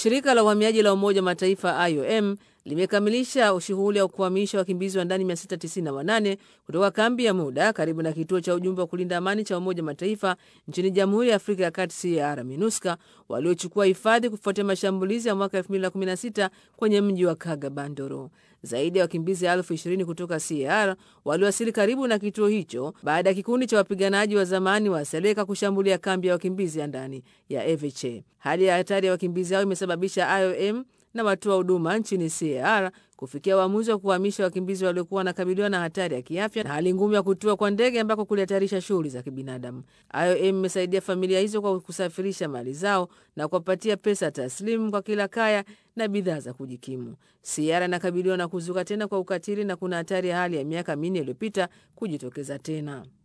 Shirika la uhamiaji la Umoja wa Mataifa IOM limekamilisha shughuli ya kuhamisha wakimbizi wa ndani 698 kutoka kambi ya muda karibu na kituo cha ujumbe wa kulinda amani cha Umoja wa Mataifa nchini Jamhuri ya Afrika ya Kati CAR MINUSCA waliochukua hifadhi kufuatia mashambulizi ya mwaka 2016 kwenye mji wa Kaga Bandoro. Zaidi ya wakimbizi elfu ishirini kutoka CAR waliwasili karibu na kituo hicho baada ya kikundi cha wapiganaji wa zamani wa Seleka kushambulia kambi ya wakimbizi ya ndani ya Eveche. Hali ya hatari ya wakimbizi hao imesababisha IOM na watoa huduma nchini CAR kufikia uamuzi wa kuhamisha wakimbizi waliokuwa wanakabiliwa na hatari ya kiafya na hali ngumu ya kutua kwa ndege ambako kulihatarisha shughuli za kibinadamu. IOM imesaidia familia hizo kwa kusafirisha mali zao na kuwapatia pesa taslimu kwa kila kaya na bidhaa za kujikimu. CAR inakabiliwa na kuzuka tena kwa ukatili na kuna hatari ya hali ya miaka minne iliyopita kujitokeza tena.